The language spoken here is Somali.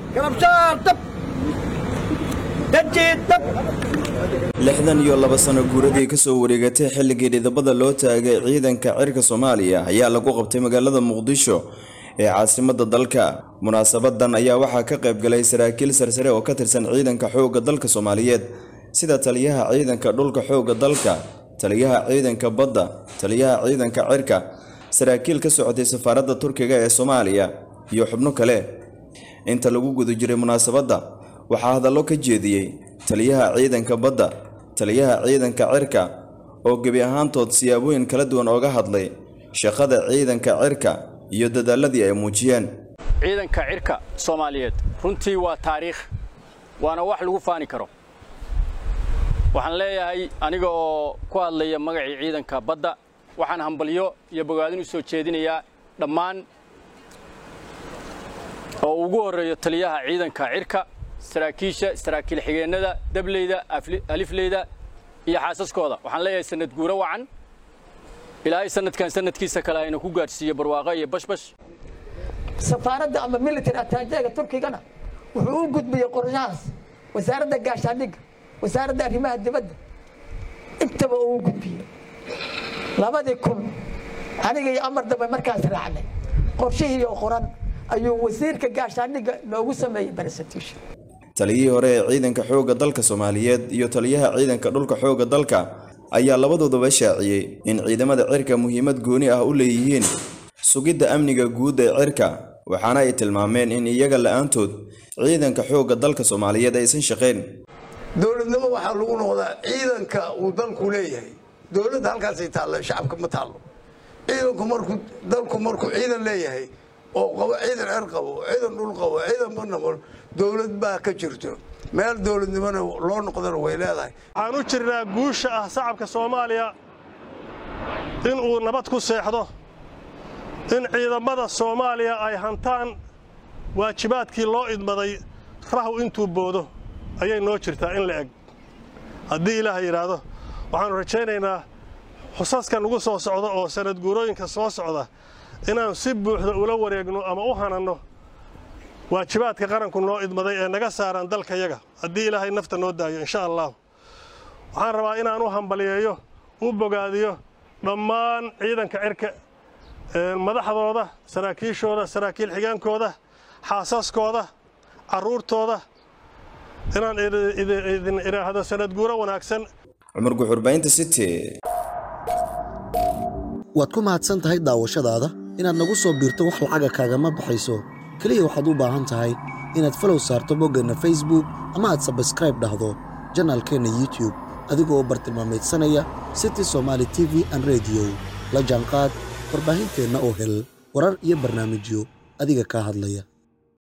garabshaar dab dajiid dab lixdan iyo laba sano guuradii ka soo wareegatay xilligii dhidabada loo taagay ciidanka cirka soomaaliya ayaa lagu qabtay magaalada muqdisho ee caasimadda dalka munaasabadan ayaa waxaa ka qayb galay saraakiil sarsare oo ka tirsan ciidanka xoogga dalka soomaaliyeed sida taliyaha ciidanka dhulka xoogga dalka taliyaha ciidanka badda taliyaha ciidanka cirka saraakiil ka socotay safaaradda turkiga ee soomaaliya iyo xubno kale inta lagu guda jiray munaasabadda waxaa hadallo ka jeediyey taliyaha ciidanka badda taliyaha ciidanka cirka oo gebi ahaantood siyaabooyin kala duwan ooga hadlay shaqada ciidanka cirka iyo dadaaladii ay muujiyeen ciidanka cirka soomaaliyeed runtii waa taariikh waana wax lagu faani karo waxaan leeyahay aniga oo ku hadlaya magacii ciidanka badda waxaan hambalyo iyo bogaadin u soo jeedinayaa dhammaan oo ugu horreeyo taliyaha ciidanka cirka saraakiisha saraakiil xigeennada dableyda alifleyda iyo xaasaskooda waxaan leeyahay sanad guuro wacan ilaahay sanadkan sanadkiisa kale ayna ku gaadhsiiyo barwaaqo iyo bashbash safaaradda ama military ataajeega turkigana wuxuu u gudbiyey qorshahaas wasaaradda gaashaandhigga wasaaradda arrimaha dibadda intaba uu u gudbiyey labadii kun aniga iyo amar dambe markaas raacnay qorshihii oo qoran ayuu wasiirka gaashaandhigga noogu sameeyey presentation taliyihii hore ee ciidanka xoogga dalka soomaaliyeed iyo taliyaha ciidanka dhulka xoogga dalka ayaa labadoodaba shaaciyey in ciidamada cirka muhiimad gooni ah u leeyihiin sugidda amniga guud ee cirka waxaana ay tilmaameen in iyaga la'aantood ciidanka xoogga dalka soomaaliyeed aysan shaqayn dowladnimo waxaa lagu noqdaa ciidanka uu dalku leeyahay dowladda halkaasay taalla shacabka ma taallo ciidanku markuu dalku markuu ciidan leeyahay oo qabo ciidan cer qabo ciidan dhul qabo ciidan banamo dowlad baa ka jirto meel dowladnimona loo noqdana way leedahay waxaan u jirnaa guusha ah shacabka soomaaliya in uu nabad ku seexdo in ciidamada soomaaliya ay hantaan waajibaadkii loo idmaday rahu intuu boodo ayay noo jirtaa in la eg haddii ilaaha yidhaahdo waxaannu rajaynaynaa xusaskan ugu soo socda oo sanad guurooyinka soo socda inaan si buuxda ula wareegno ama u hananno waajibaadka qaranku noo idmaday ee naga saaraan dalkayaga haddii ilaahay nafta noo daayo insha allah waxaan rabaa inaan u hambaliyeeyo u bogaadiyo dhammaan ciidanka cirka madaxdooda saraakiishooda saraakiil xigeenkooda xaasaskooda carruurtooda inaan idin idhaahdo sanad guuro wanaagsan cumar guxurbaynta city waad ku mahadsan tahay daawashadaada inaad nagu soo biirto wax lacaga kaagama baxayso keliya waxaad u baahan tahay inaad falow saarto boggeenna facebook ama aad sabskraib dhahdo janaalkeenna youtube adigoo bartilmaamaydsanaya city somaali t v an rediyo la jaanqaad warbaahinteenna oo hel warar iyo barnaamijyo adiga kaa hadlaya